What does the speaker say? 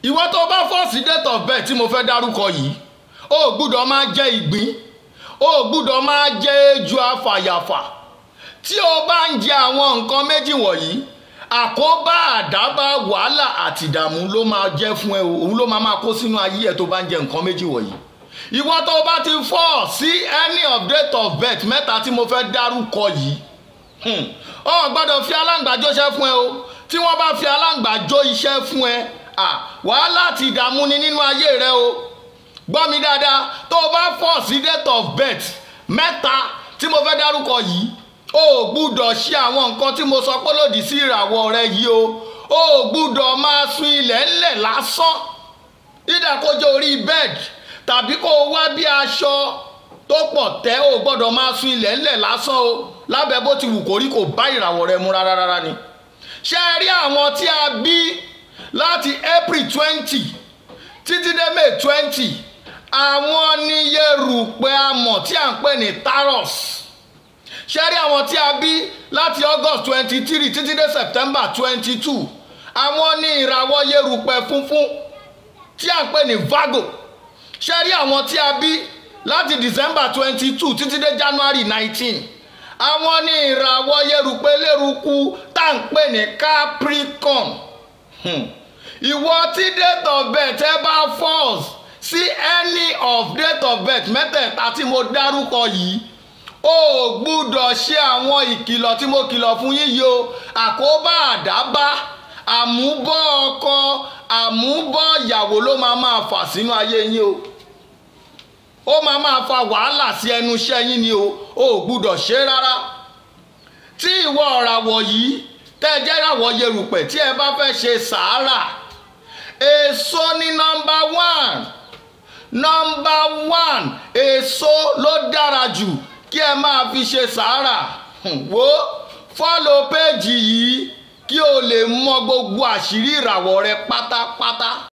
ìwọ tó bá fọ́ọ̀sì date of birth tí mo fẹ́ dárúkọ yìí o ò gbúdọ̀ máa jẹ ìgbín o ò gbúdọ̀ máa jẹ ejò afàyàfà tí o bá ń jẹ àwọn nǹkan méjì wọ̀nyí àkóbá àdábá wàhálà àti ìdààmú ló máa jẹ́ fún ẹ o òun ló máa máa kó sínú ayé ẹ tó bá ń jẹ nǹkan méjì wọ̀nyí ìwọ tó bá ti fọ́ sí any of date of birth mẹ́ta tí mo fẹ́ dárúkọ yìí ọ gbọ́dọ̀ fi aláǹgbàjọ iṣẹ́ fún ẹ o tí wọ́n bá fi aláǹgbàjọ iṣẹ́ fún ẹ wàhálà àti ìdààmú ni nínú ayé rẹ o gbọ́ mi dáadáa tó o bá fọ́ sí date of birth mẹ́ta tí mo fẹ́ dárúkọ yìí o ò gbúdọ̀ ṣe àwọn nǹkan tí mo sọ pé lòdì sí ìràwọ̀ rẹ yìí o o ò gbúdọ̀ máa sun ilẹ̀ ńlẹ̀ lásán ìdàkójọ orí bẹ́ẹ̀dì tàbí kó o wá bí aṣọ tó pọ̀ tẹ́ o gbọ́dọ̀ máa sun ilẹ̀ ńlẹ̀ lásán o lábẹ́ bó ti wù kó rí kò bá ìràwọ̀ rẹ mu rárá rárá ni. ṣé ẹ rí àwọn tí a bí láti April twenty títí dé May twenty àwọn ní yerùpẹ̀ amọ̀ tí à ń pè ní taros ṣé ẹ rí àwọn tí a bí láti August twenty three títí dé September twenty two àwọn ní ìràwọ̀ yerùpẹ̀ funfun tí à ń pè ní Virgo ṣé rí àwọn tí a bí láti december twenty two títí dé january nineteen àwọn ní ìràwọ̀ yerùpẹ̀ lérúkú tá à ń pè ní capricorn ìwọ tí date of birth ẹ bá falls sí any of date of birth mẹ́tẹ̀ẹ̀ta tí mo dárúkọ yìí o gbúdọ̀ ṣe àwọn ìkìlọ̀ tí mo kìlọ̀ fún yín yìí o àkóbá àdábá àmúbọ̀ ọkọ àmúbọ̀ ìyàwó ló máa máa fà sínú ayé yín o ó máa máa fa wàhálà sí ẹnu iṣẹ́ yín ni o ò gbúdọ̀ ṣe rárá tí ìwọ ọ̀ràwọ̀ yìí tẹ́ ẹ jẹ́ ìràwọ̀ yerùpẹ̀ tí ẹ bá fẹ́ ṣe sàárà èso ní nọ́mbà one nọ́mbà one èso ló dára jù kí ẹ máa fi ṣe sàárà wo fọ́lọ̀ péjì yìí kí o lè mọ gbogbo àṣírí ìràwọ̀ rẹ pátápátá.